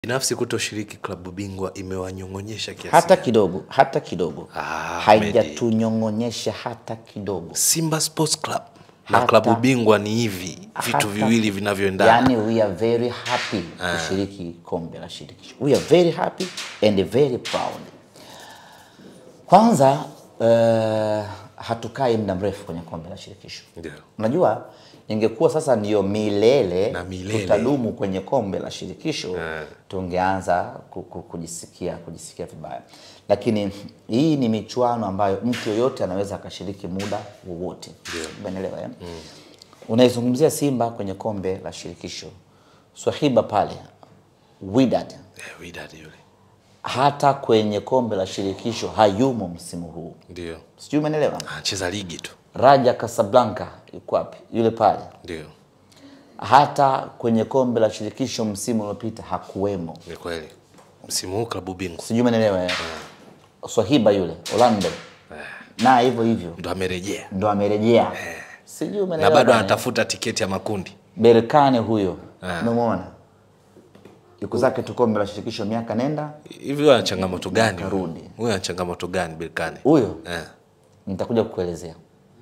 Binafsi kutoshiriki klabu bingwa imewanyong'onyesha kiasi hata gani? kidogo, hata kidogo Ah, haijatunyong'onyesha hata kidogo. Simba Sports Club na Hata- klabu bingwa ni hivi vitu Hata- viwili vinavyoendana. Yani, we are very happy kushiriki kombe la shirikisho. We are very happy and very proud. Kwanza uh, hatukai muda mrefu kwenye kombe la shirikisho. Ndio. Unajua, ingekuwa sasa ndiyo milele, Na milele. tutadumu kwenye kombe la shirikisho tungeanza ku- ku- kujisikia kujisikia vibaya, lakini hii ni michuano ambayo mtu yoyote anaweza akashiriki muda wowote. Umeelewa eh? Unaizungumzia Simba kwenye kombe la shirikisho, Swahiba pale Wydad Eh, Wydad yule. hata kwenye kombe la shirikisho hayumo msimu huu, Ndio. sijui umeelewa. Anacheza ligi tu. Raja Casablanca yuko wapi? Yule pale Ndio. hata kwenye kombe la shirikisho msimu uliopita hakuwemo, Ni kweli. Msimu huu klabu bingwa sijui umeelewa. eh? Swahiba yule Orlando na hivyo hivyo ndo amerejea ndo amerejea, sijui na umeelewa. bado bana. anatafuta tiketi ya makundi. Berkane huyo Ah. umemwona, yuko zake tu kombe la shirikisho miaka nenda Hivi huyo ana changamoto gani? huyo? Karudi. Huyo ana changamoto gani Berkane? huyo Eh. nitakuja kukuelezea.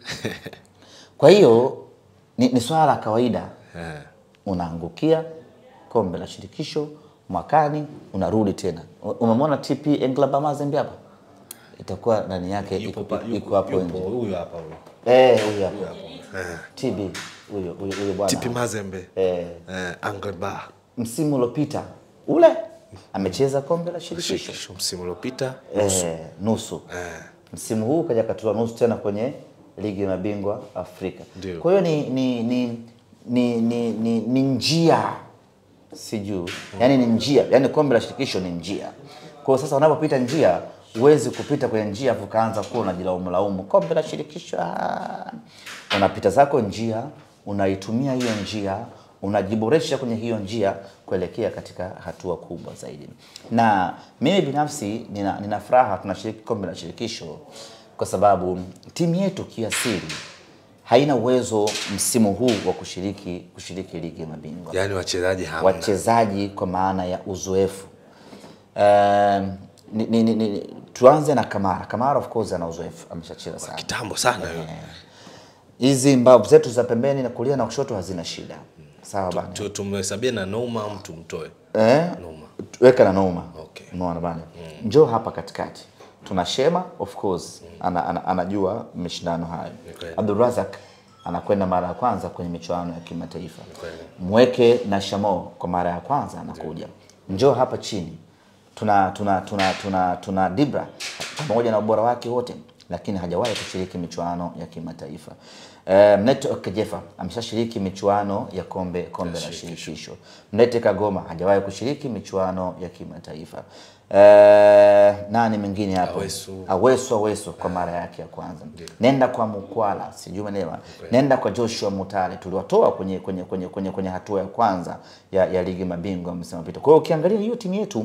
Kwa hiyo ni, ni swala la kawaida, Eh. unaangukia kombe la shirikisho mwakani, unarudi tena. U- Umemwona TP Englaba Mazembe hapa, itakuwa ndani yake iko iko hapo nje. huyo hapa huyo. Eh, huyo hapo TB huyo huyo huyo bwana TP Mazembe. eh, Eh, Angleba. msimu uliopita ule amecheza kombe la shirikisho Shirikisho msimu uliopita. eh, nusu msimu huu kaja katoa nusu tena kwenye ligi ya mabingwa Afrika. Ndio. Kwa hiyo ni ni ni ni, ni, ni, ni njia sijuu, yani ni njia, yani kombe la shirikisho ni njia. Kwa hiyo sasa unapopita njia huwezi kupita kwenye njia afu kaanza kuwa unajilaumu laumu kombe la shirikisho. ah. Unapita zako njia, unaitumia hiyo njia, unajiboresha kwenye hiyo njia kuelekea katika hatua kubwa zaidi. Na mimi binafsi nina, nina furaha tunashiriki kombe la shirikisho kwa sababu timu yetu kiasili haina uwezo msimu huu wa kushiriki kushiriki ligi ya mabingwa Yaani wachezaji hamna. wachezaji kwa maana ya uzoefu. Um, ni, ni, ni, ni, tuanze na Kamara. Kamara of course ana uzoefu, ameshacheza sana. Kitambo sana yule. Hizi mbavu zetu za pembeni na kulia na kushoto hazina shida, sawa bana. Tu- Tumhesabie na Nouma au tumtoe? Eh, Nouma. weka na Nouma. Okay. Umeona bana, njoo hapa katikati. Tuna Shema of course ana, ana, anajua mashindano hayo. kweli. Abdulrazak anakwenda mara ya kwanza kwenye michuano ya kimataifa. kweli. Mweke na Shamo kwa mara ya kwanza anakuja. Njoo hapa chini. Tuna tuna tuna tuna, tuna Dibra pamoja na ubora wake wote lakini hajawahi kushiriki michuano ya kimataifa. Uh, Mneto Okejefa ameshashiriki michuano ya kombe kombe la shirikisho. Mnete Kagoma hajawahi kushiriki michuano ya kimataifa. Uh, nani mwingine hapo? Awesu. Awesu Awesu kwa mara yake ya kwanza. Nenda kwa Mukwala, sijui umeelewa. Nenda kwa Joshua Mutale, tuliwatoa kwenye kwenye kwenye kwenye, kwenye hatua ya kwanza ya, ya ligi mabingwa msimu uliopita. Kwa hiyo ukiangalia hiyo timu yetu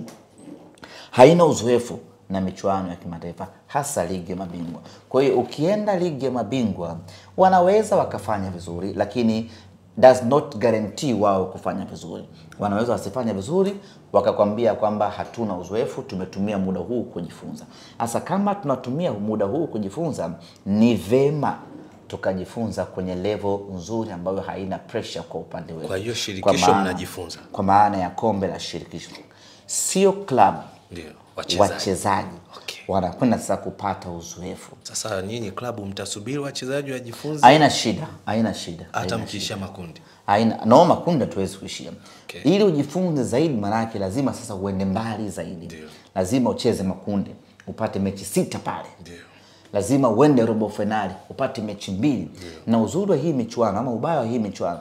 haina uzoefu na michuano ya kimataifa hasa ligi ya mabingwa. Kwa hiyo ukienda ligi ya mabingwa wanaweza wakafanya vizuri, lakini does not guarantee wao kufanya vizuri. Wanaweza wasifanye vizuri wakakwambia kwamba hatuna uzoefu, tumetumia muda huu kujifunza. Hasa kama tunatumia muda huu kujifunza, ni vema tukajifunza kwenye level nzuri ambayo haina pressure kwa upande wetu. Kwa hiyo shirikisho maana- mnajifunza. kwa maana ya kombe la shirikisho, sio klabu Ndio. Wachezaji. wachezaji Okay. wanakwenda sasa kupata uzoefu. Sasa nyinyi klabu mtasubiri wachezaji wajifunze Haina shida, haina shida, hata haina mkiisha makundi. haina no makundi hatuwezi kuishia Okay. ili ujifunze zaidi, maanake lazima sasa uende mbali zaidi. Ndio. Lazima ucheze makundi upate mechi sita pale, Ndio. lazima uende robo fainali upate mechi mbili. Na uzuri wa hii michuano ama ubaya wa hii michuano,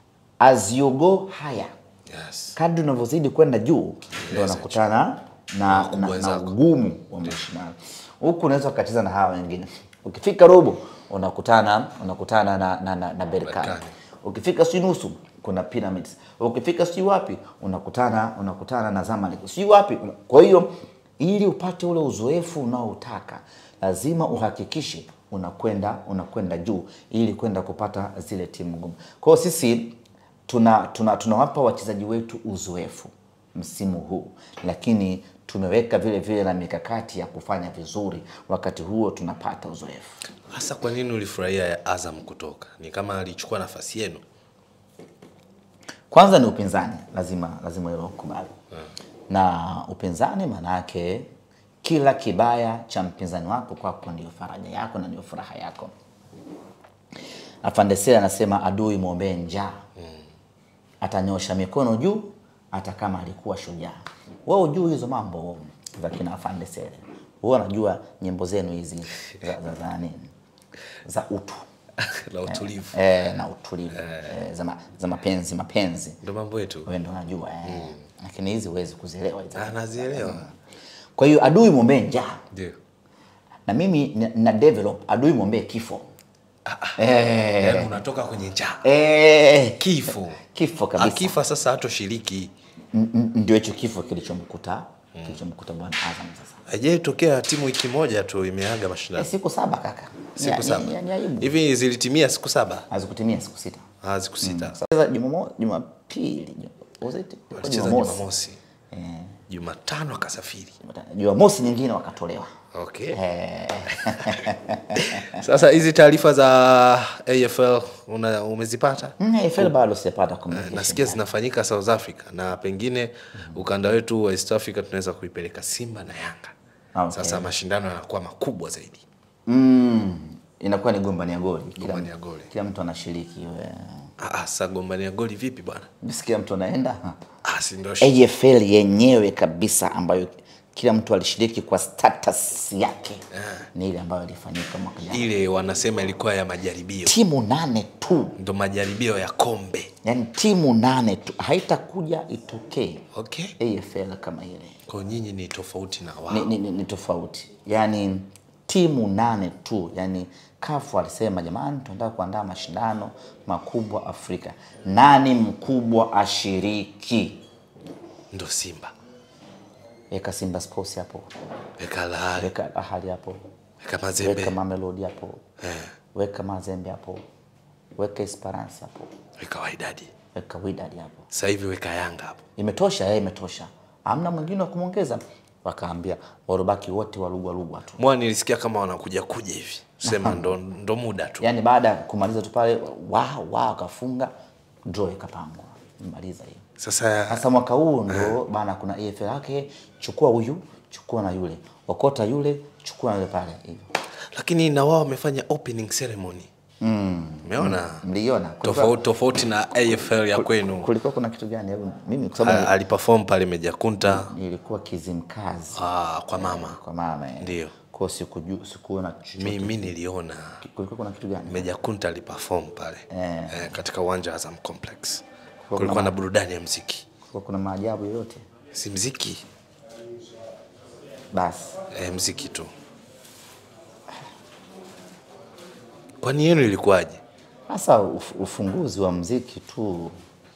as you go higher Yes. kadri unavyozidi kwenda juu ndio unakutana na, na, na wenzako. ugumu wa mashindano. Huku unaweza ukacheza na hawa wengine, ukifika robo unakutana unakutana na, na, na, na Berkane, Berkane. ukifika si nusu kuna Pyramids, ukifika si wapi unakutana unakutana na Zamalek, si wapi. Kwa hiyo ili upate ule uzoefu unaoutaka lazima uhakikishe unakwenda unakwenda juu ili kwenda kupata zile timu ngumu. Kwa hiyo sisi tuna tunawapa tuna tunawapa wachezaji wetu uzoefu msimu huu, lakini tumeweka vile vile na mikakati ya kufanya vizuri, wakati huo tunapata uzoefu. Hasa kwa nini ulifurahia ya Azam kutoka? Ni kama alichukua nafasi yenu. Kwanza ni upinzani, lazima lazima hilo ukubali. Na upinzani maana yake kila kibaya cha mpinzani wako kwako ndio faraja yako na ndio furaha yako. Afande Sela anasema adui mwombee njaa, atanyosha mikono juu hata kama alikuwa shujaa. Wewe ujui hizo mambo za kina Afande Sela, wewe unajua nyimbo zenu hizi za, za, za nini za utu la utulivu. eh, na utulivu eh, za, ma, za mapenzi mapenzi Ndio mambo yetu. wewe ndo unajua eh. Lakini hizi huwezi kuzielewa hizi. Ah, nazielewa. Kwa hiyo adui mwombee njaa, Ndio. na mimi na, na develop adui mwombee kifo eh, Yaani unatoka kwenye njaa. eh, Kifo. kifo kabisa. Akifa sasa hatoshiriki. N- n- Ndio hicho kifo kilichomkuta kilichomkuta bwana Azam sasa. Haijatokea timu wiki moja tu imeaga Eh, mashindano. siku saba kaka, Ni- Siku ni- saba. ni- ni aibu. Hivi zilitimia siku saba? hazikutimia siku sita. Ah, siku sita. Sasa Jumamo- Jumapili, Ju- was it? Walicheza Jumamosi. Jumamosi. Jumatano akasafiri. Jumamosi nyingine wakatolewa. Okay. Eh, Sasa hizi taarifa za AFL una, umezipata? mm, AFL bado sijapata communication. Nasikia zinafanyika South Africa na pengine ukanda wetu wa East Africa tunaweza kuipeleka Simba na Yanga. Okay. Sasa mashindano yanakuwa makubwa zaidi. Mm, inakuwa ni gombania goli. Kila, Gombania goli. kila mtu anashiriki. we. Ah, ah, sasa gombania goli vipi bwana? Msikia mtu anaenda Ah, si ndio shi- AFL yenyewe kabisa ambayo kila mtu alishiriki kwa status yake ni ile ambayo ilifanyika mwaka jana. ile wanasema ilikuwa ya majaribio, Timu nane tu, ndo majaribio ya kombe. yani timu nane tu, haitakuja itokee Okay, AFL kama ile. kwa nyinyi ni tofauti na wao. ni, ni, ni, ni tofauti yani timu nane tu yani kafu alisema jamani tunataka kuandaa mashindano makubwa afrika nani mkubwa ashiriki Ndo Simba weka simba sports hapo weka Lahari, weka ahali hapo weka Mazembe, weka mamelodi hapo eh, weka mazembe hapo weka esperance hapo weka Wydad. weka widadi hapo Sasa hivi weka Yanga hapo. imetosha eh, imetosha amna mwingine wa kumwongeza wakaambia warobaki wote walugwalugwa tu Mwana nilisikia kama wanakuja kuja hivi, sema ndo, ndo muda tu. yani baada ya kumaliza tu pale wa wa wakafunga draw ikapangwa maliza hiyo Sasa sasa mwaka huu ndo bana kuna EFL yake chukua huyu chukua na yule okota yule chukua na yule pale hivyo lakini na wao wamefanya opening ceremony. Umeona mliona Kulikuwa- tofauti tofauti na AFL ya kwenu. kulikuwa kuna kitu gani hebu mimi kwa A- sababu Aliperform pale Meja Kunta nilikuwa kizimkazi ah, kwa mama. kwa mama eh. Ndio. kwa hiyo sikujua sikuona chochote. Mimi niliona kulikuwa kuna kitu gani Meja Kunta aliperform pale Eh. eh, katika uwanja wa Azam Complex. kuna Kulikuwa na ma- burudani ya mziki, kulikuwa kuna maajabu yoyote si mziki basi eh, mziki tu. Kwani yenu ilikuwaje? sasa uf, ufunguzi wa mziki tu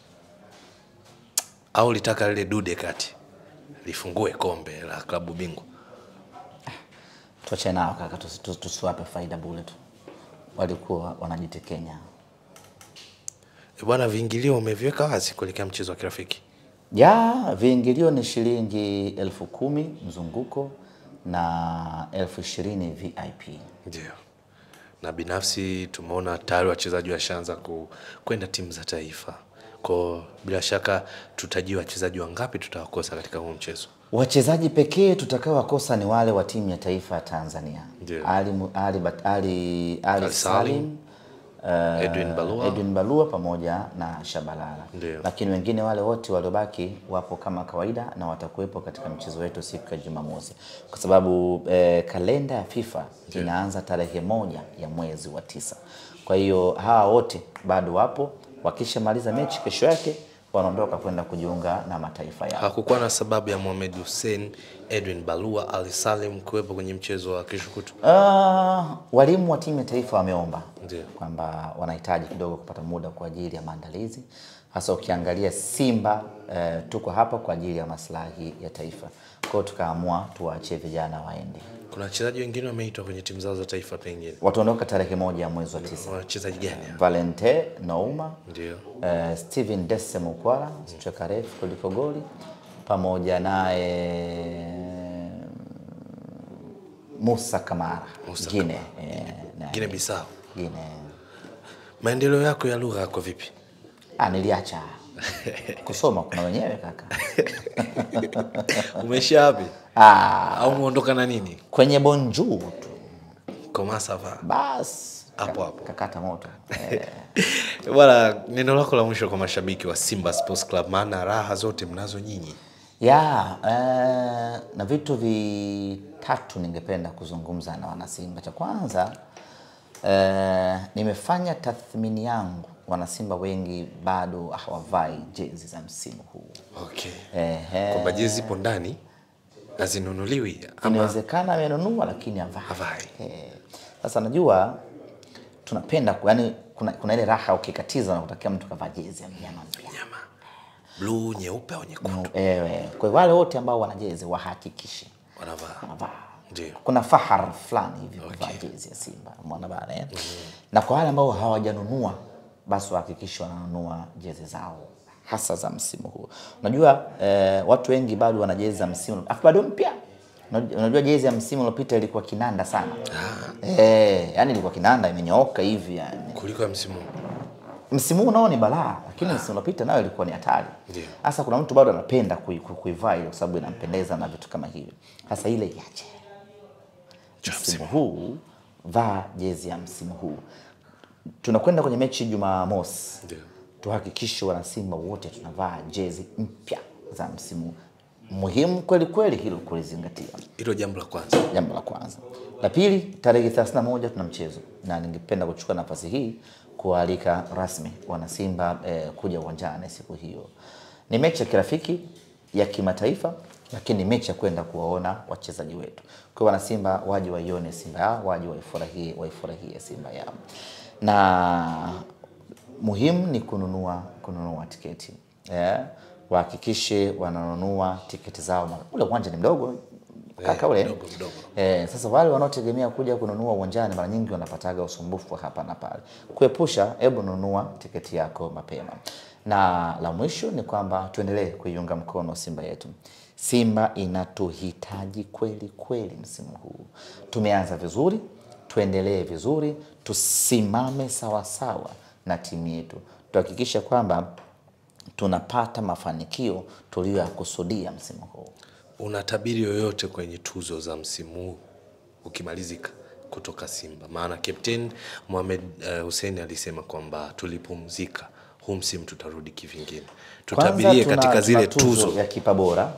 Au litaka lile dude kati lifungue kombe la klabu bingwa? tuache nao kaka, tusi- tusi- tusiwape faida bure tu, walikuwa wanajitekenya. Eh, Bwana, viingilio umeviweka wazi kuelekea mchezo wa kirafiki. Ya viingilio ni shilingi elfu kumi mzunguko na elfu ishirini VIP. Ndio, na binafsi tumeona tayari wachezaji washaanza ku- kwenda timu za taifa, kwa bila shaka tutajua wachezaji wangapi tutawakosa katika huu mchezo. Wachezaji pekee tutakaowakosa ni wale wa timu ya taifa ya Tanzania, Ndio. Ali, Mu- Ali, Bat- Ali, Ali Ali Salim, Salim, eh, Edwin Balua. Edwin Balua pamoja na Shabalala. Ndio. Lakini wengine wale wote waliobaki wapo kama kawaida na watakuwepo katika mchezo wetu siku ya Jumamosi, kwa sababu eh, kalenda ya FIFA inaanza tarehe moja ya mwezi wa tisa. Kwa hiyo hawa wote bado wapo, wakishamaliza mechi kesho yake wanaondoka kwenda kujiunga na mataifa yao. Hakukuwa na sababu ya Mohamed Hussein, Edwin Balua, Ali Salim kuwepo kwenye mchezo wa kesho kutu. Uh, walimu wa timu ya taifa wameomba Ndio. kwamba wanahitaji kidogo kupata muda kwa ajili ya maandalizi, hasa ukiangalia Simba eh, tuko hapa kwa ajili ya maslahi ya taifa. Kwa hiyo tukaamua tuwaachie vijana waende, Kuna wachezaji wengine wameitwa kwenye timu zao za taifa, pengine wataondoka tarehe moja ya mwezi wa tisa. wachezaji gani? Valente Nouma Ndio, eh, Steven Dese Mukwala striker refu kuliko goli pamoja naye Musa Kamara Musa Gine, eh, na- Guinea Bissau. Gine. Maendeleo yako ya lugha yako vipi? Ah, niliacha kusoma kuna wenyewe kaka. Umeishia wapi? Ah, Au umeondoka na nini? kwenye bonjour tu Comment ça va? bas Hapo hapo. kakata moto eh. Bwana, neno lako la mwisho kwa mashabiki wa Simba Sports Club, maana raha zote mnazo nyinyi. ya eh, na vitu vitatu ningependa kuzungumza na wanasimba. Cha kwanza eh, nimefanya tathmini yangu, wanasimba wengi bado hawavai jezi za msimu huu. Okay. Ehe. Kwamba jezi zipo ndani hazinunuliwi ama Inawezekana amenunua lakini havai. havai. Eh, Sasa najua tunapenda ku- yani, kuna, kuna ile raha ukikatiza na kutakia mtu kavaa jezi ya mnyama mpya Nyama. Blue, nyeupe au nyekundu Ewe, kwa hiyo wale wote ambao wana jezi wahakikishe wanavaa. wanavaa. Ndio. Kuna fahar fulani hivi kuvaa jezi ya Simba, umeona bana eh? Na kwa wale ambao hawajanunua basi wahakikishe wananunua jezi zao hasa za msimu huu. Unajua eh, watu wengi bado wana jezi za msimu afu bado mpya. Unajua- Unajua jezi ya msimu uliopita ilikuwa kinanda sana. Eh, yani ilikuwa kinanda imenyooka hivi yani. Kuliko ya msimu. huu. Msimu huu nao ni balaa, lakini msimu uliopita nayo ilikuwa ni hatari. Ndio. Sasa kuna mtu bado anapenda kui- kui- kuivaa ile kwa sababu inampendeza na vitu kama hivyo. Sasa ile iache. Cha Msimu huu vaa jezi ya msimu huu. Tunakwenda kwenye mechi Jumamosi, Ndio. tuhakikishe wanasimba wote tunavaa jezi mpya za msimu. Muhimu kweli kweli hilo kulizingatia, Hilo jambo la kwanza. jambo la kwanza. La pili, tarehe 31 tuna mchezo, na ningependa kuchukua nafasi hii kualika rasmi wanasimba eh, kuja uwanjani siku hiyo. Ni mechi ya kirafiki ya kimataifa, lakini ni mechi ya kwenda kuwaona wachezaji wetu. Kwa hiyo wanasimba waje waione Simba yao, waje waifurahie, waifurahie Simba yao, na muhimu ni kununua kununua tiketi eh, wahakikishe wananunua tiketi zao. Ma- Ule uwanja ni mdogo kaka ule mdogo, mdogo. Eh, sasa wale wanaotegemea kuja kununua uwanjani mara nyingi wanapataga usumbufu wa hapa na pale. Kuepusha, hebu nunua tiketi yako mapema. Na la mwisho ni kwamba tuendelee kuiunga mkono Simba yetu. Simba inatuhitaji kweli kweli msimu huu. Tumeanza vizuri, tuendelee vizuri, tusimame sawasawa na timu yetu, tuhakikishe kwamba tunapata mafanikio tuliyoyakusudia msimu huu. Una tabiri yoyote kwenye tuzo za msimu huu ukimalizika kutoka Simba? Maana Captain Mohamed uh, Hussein alisema kwamba tulipumzika, huu msimu tutarudi kivingine. Kwanza Tutabirie tuna- katika zile tuna tuzo, ya kipa bora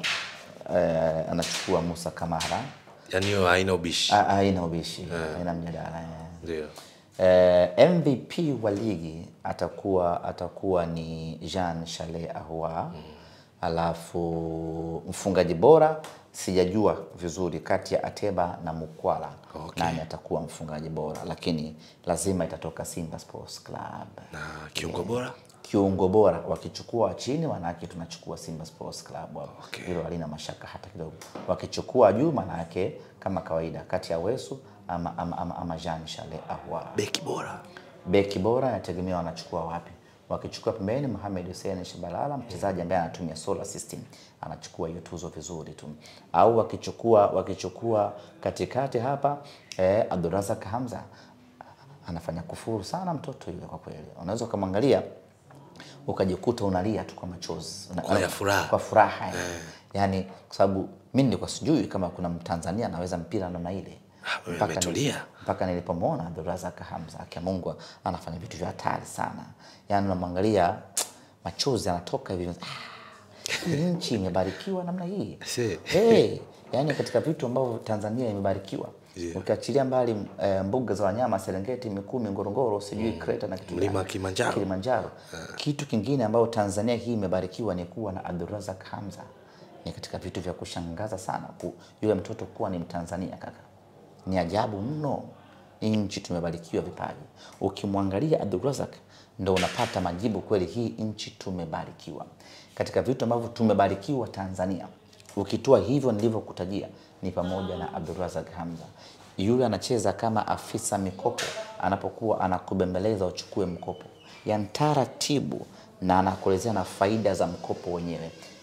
eh, anachukua Musa Kamara, yani hiyo haina ubishi. Ha- haina ubishi, haina mjadala eh. Ndio. Eh, MVP wa ligi atakuwa atakuwa ni Jean Charles Ahoua. Alafu mfungaji bora sijajua vizuri kati ya Ateba na Mukwala Okay. nani atakuwa mfungaji bora, lakini lazima itatoka Simba Sports Club. Na kiungo bora kiungo bora wakichukua wa chini, manake tunachukua Simba Sports Club hapo. Okay. Hilo halina mashaka hata kidogo. Wakichukua juu, manake kama kawaida kati ya Wesu ama, ama, ama, ama Jean Charles Ahoua. beki bora Beki bora inategemea wanachukua wapi. Wakichukua pembeni Mohamed Hussein Shabalala, mchezaji ambaye anatumia solar system, anachukua hiyo tuzo vizuri tu. Au wakichukua wakichukua katikati hapa eh, Abdurazak Hamza anafanya kufuru sana mtoto yule kwa kweli. Unaweza ukamwangalia ukajikuta unalia tu kwa machozi Una- Kwa ya furaha. kwa furaha yani. Yani kwa sababu mimi nilikuwa sijui kama kuna Mtanzania anaweza mpira namna ile Ah, wewe Mpaka umetulia. nili- mpaka nilipomwona Abdurazak Hamza akia Mungu anafanya vitu vya hatari sana, yaani unamwangalia machozi anatoka hivi ah, hii nchi imebarikiwa namna hii Si. hey, yaani katika vitu ambavyo Tanzania imebarikiwa Yeah. ukiachilia mbali eh, mbuga za wanyama Serengeti, Mikumi, Ngorongoro, sijui Kreta na kitu Mlima gani. Kilimanjaro. Kilimanjaro. Kitu kingine ambayo Tanzania hii imebarikiwa ni kuwa na Abdurazak Hamza. Ni katika vitu vya kushangaza sana ku, yule mtoto kuwa ni Mtanzania kaka. Ni ajabu mno. Hii nchi tumebarikiwa vipaji. Ukimwangalia Abdurazak ndo unapata majibu kweli, hii nchi tumebarikiwa. Katika vitu ambavyo tumebarikiwa Tanzania, ukitoa hivyo nilivyokutajia, ni pamoja na Abdurazak Hamza. Yule anacheza kama afisa mikopo, anapokuwa anakubembeleza uchukue mkopo, yani taratibu, na anakuelezea na faida za mkopo wenyewe.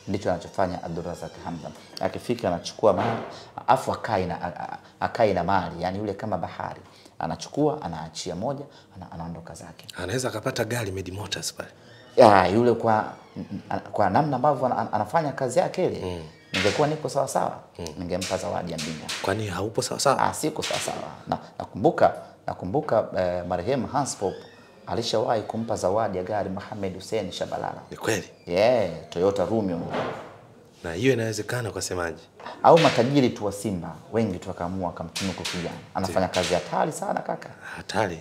ndicho anachofanya Abdulrazak Hamza. Akifika anachukua mali afu akai na a- a- akai na mali, yani yule kama bahari, anachukua anaachia moja, ana, anaondoka zake. Anaweza akapata gari Medi Motors pale. Ya, yule kwa kwa namna ambavyo ana- anafanya kazi yake ile, ningekuwa niko sawa sawa, ningempa zawadi ya mbinga. Kwani haupo sawa sawa? Ah, siko sawa sawa. Na nakumbuka nakumbuka eh, marehemu Hans Pop alishawahi kumpa zawadi ya gari Mohamed Hussein Shabalala. Ni kweli. Yeah, Toyota Rumio. Na hiyo inawezekana kwa semaji. Au matajiri tu wa Simba wengi tu wakaamua akamtunuku kijana. Anafanya kazi hatari sana kaka. Hatari.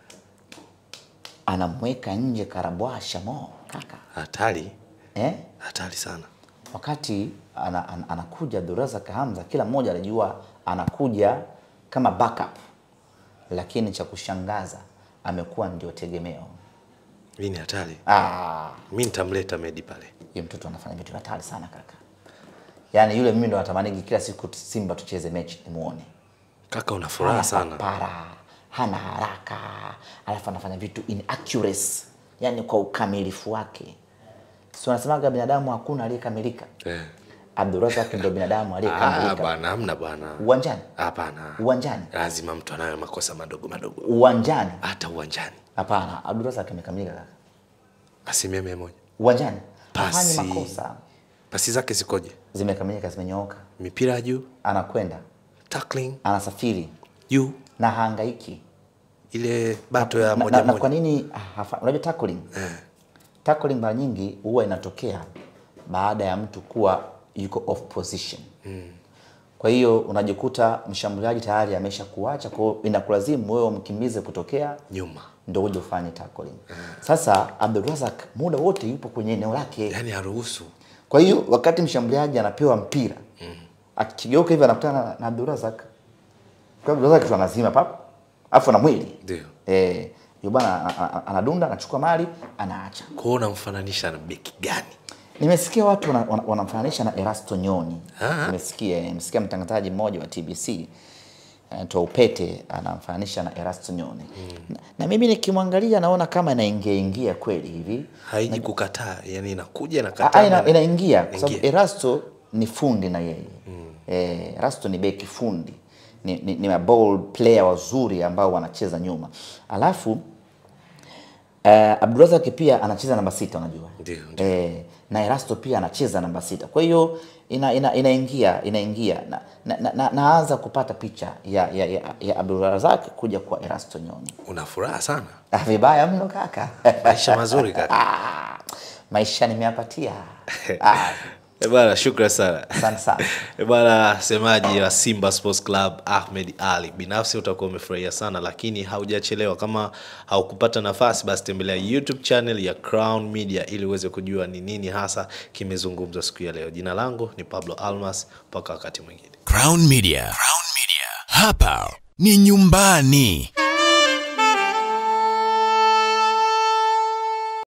Anamweka nje Karabwasha mo kaka. Hatari. Eh? Hatari sana. Wakati ana, ana, anakuja Abdulrazak Hamza, kila mmoja alijua anakuja kama backup, lakini cha kushangaza amekuwa ndio tegemeo. Hii ni hatari. Ah, Mimi nitamleta Medi pale. Yule mtoto anafanya vitu hatari sana kaka. Yaani yule mimi ndo natamanigi kila siku tu- Simba tucheze mechi nimuone. Kaka una furaha sana. Para, hana haraka, alafu anafanya vitu in accuracy, yaani kwa ukamilifu wake. Si wanasemaga binadamu hakuna aliyekamilika. Eh. Abdulrazak ndio binadamu Ah, aliyekamilika bwana hamna bwana. uwanjani, Hapana. uwanjani, Lazima mtu anayo makosa madogo madogo. uwanjani. Hata uwanjani. Hapana, Abdulrazak amekamilika kaka. Asilimia mia moja. Uwanjani Pasi. hafanyi makosa, Pasi zake zikoje? zimekamilika, zimenyooka, Mipira ya juu, anakwenda, tackling anasafiri juu, na hahangaiki. ile bato ya na, moja na, na kwa moja. nini ah, hafa- unajua tackling tackling mara nyingi huwa inatokea baada ya mtu kuwa yuko off position kwa hiyo unajikuta mshambuliaji tayari amesha kuacha kwa hiyo inakulazimu wewe umkimbize kutokea Nyuma. ndo uje ufanye tackling sasa Abdulrazak muda wote yupo kwenye eneo lake Yaani haruhusu. kwa hiyo wakati mshambuliaji anapewa mpira akigeuka hivi anakutana na- na Abdulrazak kwa Abdulrazak tu anazima pap afu na mwili Ndio. Eh, yule bwana a- a- a- anadunda anachukua mali anaacha. Kwa hiyo unamfananisha na beki gani? Nimesikia watu wana- wana- wanamfananisha na Erasto Nyoni. Ah. Nimesikia nimesikia mtangazaji mmoja wa TBC anaitwa Upete anamfananisha na Erasto Nyoni. Na, na mimi nikimwangalia naona kama inaingia ingia kweli hivi. Haiji kukataa, yani inakuja Ah, inakataa. ina, na- inaingia kwa sababu Ingia. Erasto ni fundi na yeye eh, Erasto ni beki fundi ni, ni, ni ball player wazuri ambao wanacheza nyuma alafu eh, Abdulrazak pia anacheza namba sita unajua Ndio, ndio. eh, na Erasto pia anacheza namba sita kwa hiyo ina, ina, inaingia inaingia na, na, na, na, naanza kupata picha ya, ya, ya, ya Abdulrazak kuja kwa Erasto Nyoni Una furaha sana. Ah, vibaya mno kaka Maisha mazuri kaka. Ah, maisha nimeyapatia ah, Eh bwana, shukran sana. asante sana Eh bwana, semaji wa Simba Sports Club Ahmed Ali, binafsi utakuwa umefurahia sana, lakini haujachelewa. Kama haukupata nafasi, basi tembelea YouTube channel ya Crown Media ili uweze kujua ni nini hasa kimezungumzwa siku ya leo. Jina langu ni Pablo Almas, mpaka wakati mwingine. Crown Media. Crown Media. Hapa ni nyumbani.